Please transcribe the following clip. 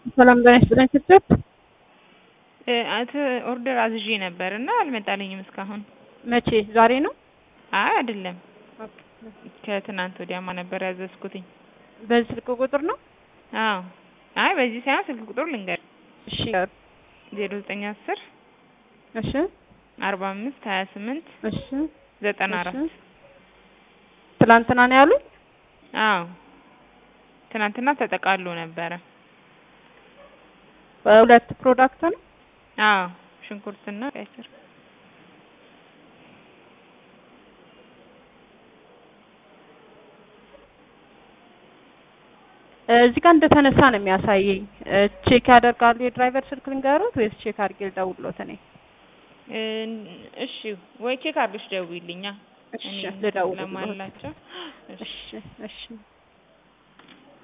ሰላም ጤና ይስጥልኝ ስትል አት ኦርደር አዝዤ ነበር እና አልመጣልኝም እስካሁን። መቼ? ዛሬ ነው? አይ አይደለም፣ ከትናንት ወዲያማ ነበር ያዘዝኩትኝ። በዚህ ስልክ ቁጥር ነው? አዎ። አይ በዚህ ሳይሆን ስልክ ቁጥሩ ልንገር፣ እሺ ዜሮ ዘጠኝ አስር እሺ አርባ አምስት ሀያ ስምንት እሺ ዘጠና አራት እሺ። ትላንትና ነው ያሉኝ? አዎ ትናንትና ተጠቃሎ ነበረ። በሁለት ፕሮዳክት ነው? አዎ ሽንኩርትና ቀይ ስር። እዚህ ጋር እንደተነሳ ነው የሚያሳየኝ። ቼክ ያደርጋሉ የድራይቨር ስልክ ልንገሩት ወይስ ቼክ አድርጌ ልደውልሎት እኔ? እሺ ወይ ቼክ አድርገሽ ደውይልኛ። እሺ እኔ ልደውልሎት። ለማላቸው እሺ እሺ